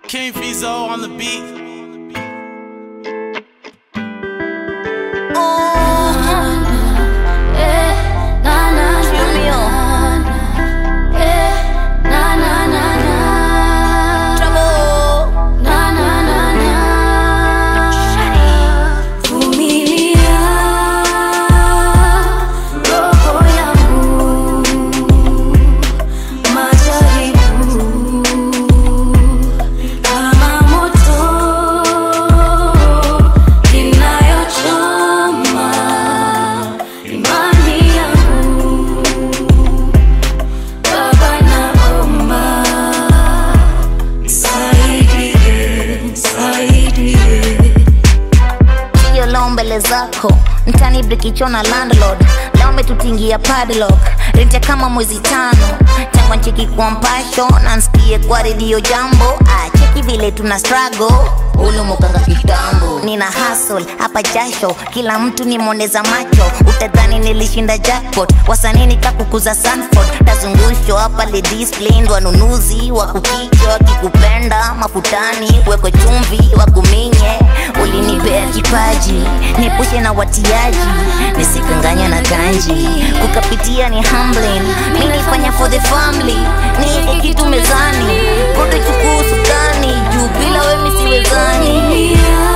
King Fizo on the beat. mbele zako mtani brikichona landlord leo umetutingia padlock rente kama mwezi tano tangu ncheki kwa mpasho na nsikie kwa redio jambo ah, cheki vile tuna struggle ulumukanga kitambo nina hustle hapa jasho kila mtu ni moneza macho utadhani nilishinda jackpot wasanini kakukuza sanford tazungusho hapa ledisplained wanunuzi wakukicho wakikupenda mafutani wekwe chumvi wakuminye ulinipea kipaji nipushe na watiaji nisikanganya na ganji kukapitia ni humbling mi nifanya for the family nieke kitu mezani kote chukuu sukani juu bila wemi siwezani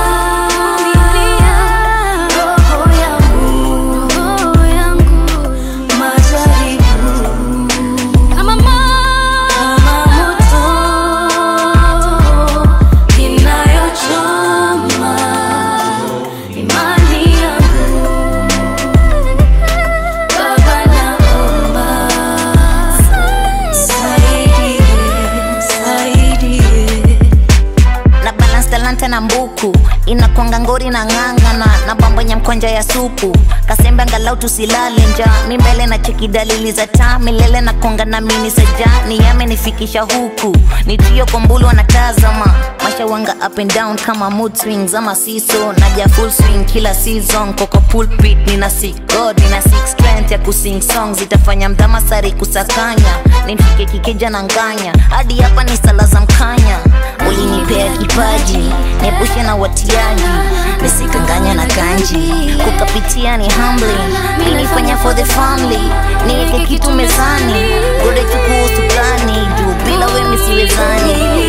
na balance talanta na mbuku inakwanga ngori na ng'ang'ana na bambanya mkonja ya supu kasembe angalau tusilale nja mi mbele na cheki dalili za taa milele na konga na mini saja ni yamenifikisha huku ni trio kwa mbulu wanatazama masha wanga up and down kama mood swings ama siso naja full swing kila season koko pulpit nina sick god nina sick strength ya kusing songs itafanya mdhamasari kusakanya nimfike kikeja na nganya hadi hapa ni sala za mkanya ulinipea kipaji niepushe na watiaji nisikanganya na kanji kukapitia ni humbling nilifanya for the family niweke kitu mezani gode chukuu sukani juu bila wemi siwezani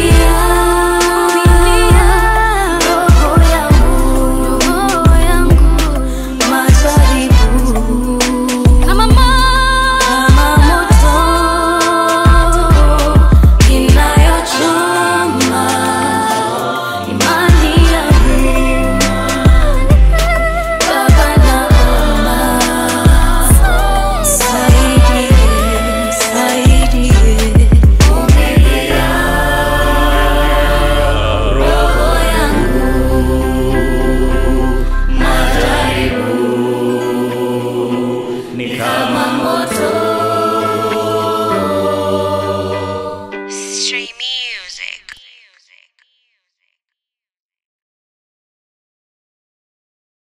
ni kama moto